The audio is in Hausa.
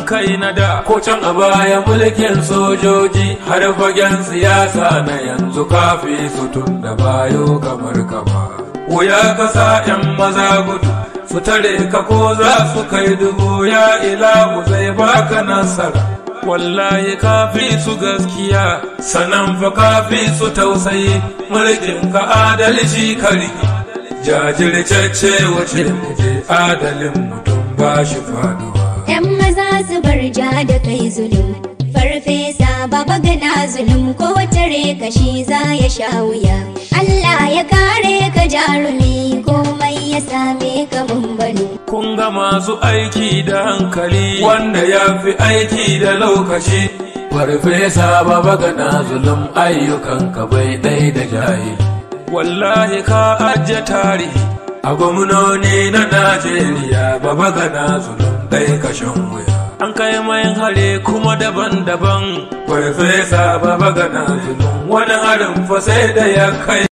kai na da ko can a baya mulkin sojoji har fagen siyasa na yanzu kafi su tun da bayo kamar kama wuya kasa yan maza gudu su tare ka ko za su kai dubu ya ilahu zai baka nasara wallahi kafi su gaskiya sanan fa kafi su tausayi mulkin ka adalci kari jajirce wace muje adalin mutum ba shi faduwa Yan maza su bar ja da kai zulum Farfesa baba gana zulum ko tare kashi za ya sha wuya Allah ya kare ka jarumi komai ya same ka bambano kun ga masu aiki da hankali wanda ya fi aiki da lokaci farfesa baba gana zulum ayyukan ka bai ɗai da jahili wallahi ka ajiye tarihi a gwamnoni na najeriya baba gana zulum ɗai kashin wuya an kai mai hare kuma daban-daban farfesa baba gana zulum wani harin fa sai da ya kai